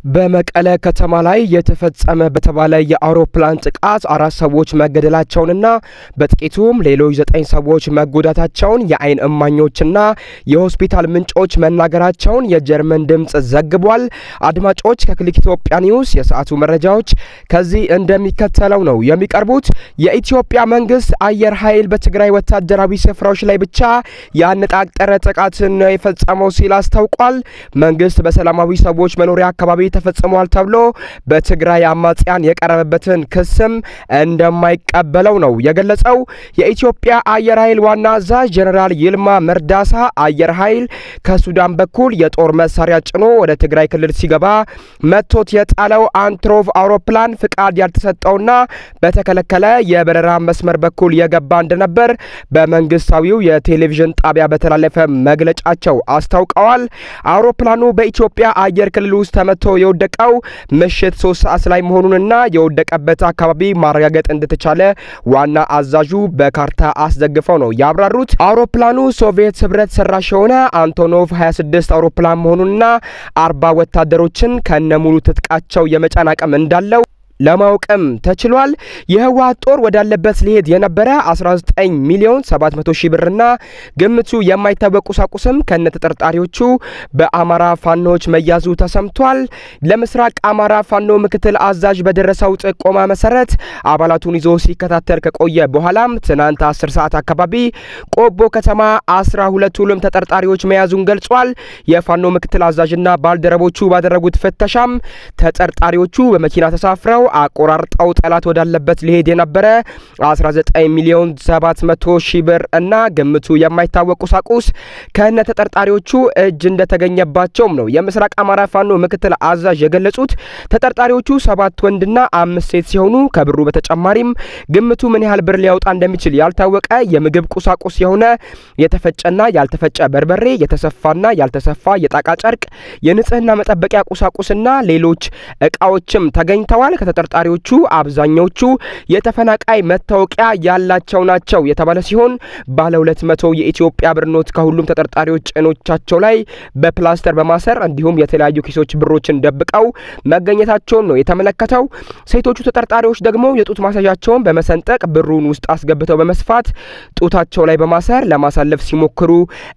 በመቀለ ከተማ ላይ የተፈጸመ በተባለ የአውሮፕላን ጥቃት አራት ሰዎች መገደላቸውንና በጥቂቱም ሌሎች ዘጠኝ ሰዎች መጎዳታቸውን የዓይን እማኞችና የሆስፒታል ምንጮች መናገራቸውን የጀርመን ድምፅ ዘግቧል። አድማጮች ከክሊክ ኢትዮጵያ ኒውስ የሰዓቱ መረጃዎች ከዚህ እንደሚከተለው ነው የሚቀርቡት። የኢትዮጵያ መንግስት አየር ኃይል በትግራይ ወታደራዊ ስፍራዎች ላይ ብቻ ያነጣጠረ ጥቃትን ነው የፈጸመው ሲል አስታውቋል። መንግስት በሰላማዊ ሰዎች መኖሪያ አካባቢ ተፈጽሟል ተብሎ በትግራይ አማጽያን የቀረበበትን ክስም እንደማይቀበለው ነው የገለጸው። የኢትዮጵያ አየር ኃይል ዋና አዛዥ ጀኔራል ይልማ መርዳሳ አየር ኃይል ከሱዳን በኩል የጦር መሳሪያ ጭኖ ወደ ትግራይ ክልል ሲገባ መቶት የጣለው አንትሮቭ አውሮፕላን ፍቃድ ያልተሰጠውና በተከለከለ የበረራ መስመር በኩል የገባ እንደነበር በመንግስታዊው የቴሌቪዥን ጣቢያ በተላለፈ መግለጫቸው አስታውቀዋል። አውሮፕላኑ በኢትዮጵያ አየር ክልል ውስጥ ተመቶ የወደቀው ምሽት ሶስት ሰዓት ላይ መሆኑንና የወደቀበት አካባቢ ማረጋገጥ እንደተቻለ ዋና አዛዡ በካርታ አስደግፈው ነው ያብራሩት። አውሮፕላኑ ሶቪየት ህብረት ሰራሽ የሆነ አንቶኖቭ 26 አውሮፕላን መሆኑንና አርባ ወታደሮችን ከነሙሉ ትጥቃቸው የመጫን አቅም እንዳለው ለማወቅም ተችሏል። የህወሓት ጦር ወዳለበት ሊሄድ የነበረ 19 ሚሊዮን 700 ሺህ ብርና ግምቱ የማይታወቅ ቁሳቁስም ከነ ተጠርጣሪዎቹ በአማራ ፋኖዎች መያዙ ተሰምቷል። ለምስራቅ አማራ ፋኖ ምክትል አዛዥ በደረሰው ጥቆማ መሰረት አባላቱን ይዞ ሲከታተል ከቆየ በኋላም ትናንት 10 ሰዓት አካባቢ ቆቦ ከተማ 12 ሁሉም ተጠርጣሪዎች መያዙን ገልጿል። የፋኖ ምክትል አዛዥና ባልደረቦቹ ባደረጉት ፍተሻም ተጠርጣሪዎቹ በመኪና ተሳፍረው አቆራርጠው ጠላት ወዳለበት ሊሄድ የነበረ 19 ሚሊዮን 700 ሺህ ብር እና ግምቱ የማይታወቅ ቁሳቁስ ከነ ተጠርጣሪዎቹ እጅ እንደተገኘባቸውም ነው የምስራቅ አማራ ፋኖ ምክትል አዛዥ የገለጹት። ተጠርጣሪዎቹ ሰባት ወንድና አምስት ሴት ሲሆኑ ከብሩ በተጨማሪም ግምቱ ምን ያህል ብር ሊያወጣ እንደሚችል ያልታወቀ የምግብ ቁሳቁስ የሆነ የተፈጨና ያልተፈጨ በርበሬ፣ የተሰፋና ያልተሰፋ የጣቃ ጨርቅ፣ የንጽህና መጠበቂያ ቁሳቁስና ሌሎች እቃዎችም ተገኝተዋል። ከተጠርጣሪዎቹ አብዛኛዎቹ የተፈናቃይ መታወቂያ ያላቸው ናቸው የተባለ ሲሆን ባለ ሁለት መቶ የኢትዮጵያ ብር ኖት ከሁሉም ተጠርጣሪዎች ጭኖቻቸው ላይ በፕላስተር በማሰር እንዲሁም የተለያዩ ኪሶች ብሮችን ደብቀው መገኘታቸውን ነው የተመለከተው። ሴቶቹ ተጠርጣሪዎች ደግሞ የጡት ማሳዣቸውን በመሰንጠቅ ብሩን ውስጥ አስገብተው በመስፋት ጡታቸው ላይ በማሰር ለማሳለፍ ሲሞክሩ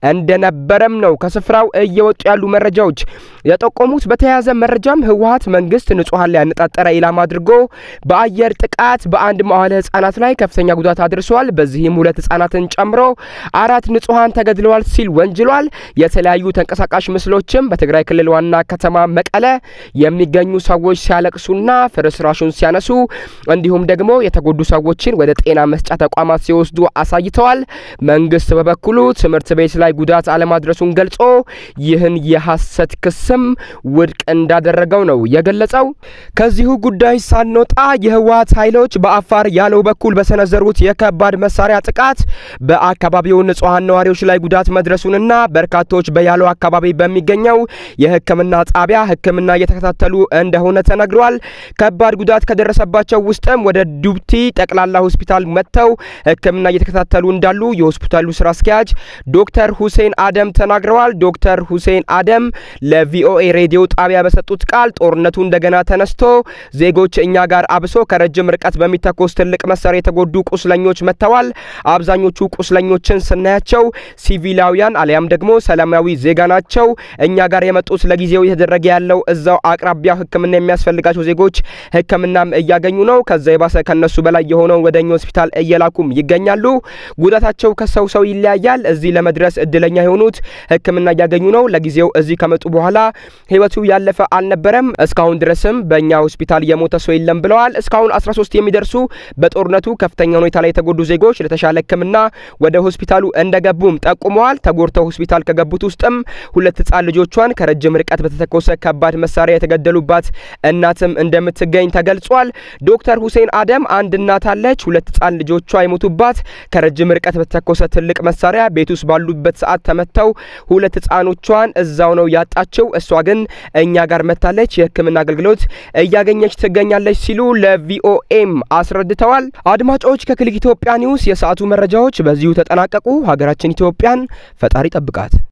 እንደነበረም ነው ከስፍራው እየወጡ ያሉ መረጃዎች የጠቆሙት። በተያያዘ መረጃም ህወሓት መንግስት ንጹሐን ላይ ያነጣጠረ ኢላማ አድርጎ በአየር ጥቃት በአንድ መዋለ ህጻናት ላይ ከፍተኛ ጉዳት አድርሷል። በዚህም ሁለት ህጻናትን ጨምሮ አራት ንጹሐን ተገድለዋል ሲል ወንጅሏል። የተለያዩ ተንቀሳቃሽ ምስሎችም በትግራይ ክልል ዋና ከተማ መቀለ የሚገኙ ሰዎች ሲያለቅሱና ፍርስራሹን ሲያነሱ እንዲሁም ደግሞ የተጎዱ ሰዎችን ወደ ጤና መስጫ ተቋማት ሲወስዱ አሳይተዋል። መንግስት በበኩሉ ትምህርት ቤት ላይ ጉዳት አለማድረሱን ገልጾ ይህን የሐሰት ክስም ውድቅ እንዳደረገው ነው የገለጸው። ከዚሁ ጉዳይ ሳንወጣ የህወሓት ኃይሎች በአፋር ያለው በኩል በሰነዘሩት የከባድ መሳሪያ ጥቃት በአካባቢው ንጹሐን ነዋሪዎች ላይ ጉዳት መድረሱንና በርካቶች በያለው አካባቢ በሚገኘው የሕክምና ጣቢያ ሕክምና እየተከታተሉ እንደሆነ ተነግሯል። ከባድ ጉዳት ከደረሰባቸው ውስጥም ወደ ዱብቲ ጠቅላላ ሆስፒታል መጥተው ሕክምና እየተከታተሉ እንዳሉ የሆስፒታሉ ስራ አስኪያጅ ዶክተር ሁሴን አደም ተናግረዋል። ዶክተር ሁሴን አደም ለቪኦኤ ሬዲዮ ጣቢያ በሰጡት ቃል ጦርነቱ እንደገና ተነስቶ ዜጎች እኛ ጋር አብሶ ከረጅም ርቀት በሚተኮስ ትልቅ መሳሪያ የተጎዱ ቁስለኞች መጥተዋል። አብዛኞቹ ቁስለኞችን ስናያቸው ሲቪላውያን አሊያም ደግሞ ሰላማዊ ዜጋ ናቸው። እኛ ጋር የመጡት ለጊዜው እየተደረገ ያለው እዛው አቅራቢያ ሕክምና የሚያስፈልጋቸው ዜጎች ሕክምናም እያገኙ ነው። ከዛ የባሰ ከነሱ በላይ የሆነው ወደ እኛ ሆስፒታል እየላኩም ይገኛሉ። ጉዳታቸው ከሰው ሰው ይለያያል። እዚህ ለመድረስ እድለኛ የሆኑት ሕክምና እያገኙ ነው። ለጊዜው እዚህ ከመጡ በኋላ ህይወቱ ያለፈ አልነበረም። እስካሁን ድረስም በእኛ ሆስፒታል የሞተ ሰው የለም ብለዋል። እስካሁን 13 የሚደርሱ በጦርነቱ ከፍተኛ ሁኔታ ላይ የተጎዱ ዜጎች ለተሻለ ሕክምና ወደ ሆስፒታሉ እንደገቡም ጠቁመዋል። ተጎድተው ሆስፒታል ከገቡት ውስጥም ሁለት ህጻን ልጆቿን ከረጅም ርቀት በተተኮሰ ከባድ መሳሪያ የተገደሉባት እናትም እንደምትገኝ ተገልጿል። ዶክተር ሁሴን አደም አንድ እናት አለች፣ ሁለት ህጻን ልጆቿ የሞቱባት ከረጅም ርቀት በተተኮሰ ትልቅ መሳሪያ ቤት ውስጥ ባሉበት ሰዓት ተመተው ሁለት ህጻኖቿን እዛው ነው ያጣችው። እሷ ግን እኛ ጋር መታለች፣ የህክምና አገልግሎት እያገኘች ትገኛለች ሲሉ ለቪኦኤም አስረድተዋል። አድማጮች ከክሊክ ኢትዮጵያ ኒውስ የሰዓቱ መረጃዎች በዚሁ ተጠናቀቁ። ሀገራችን ኢትዮጵያን ፈጣሪ ጠብቃት።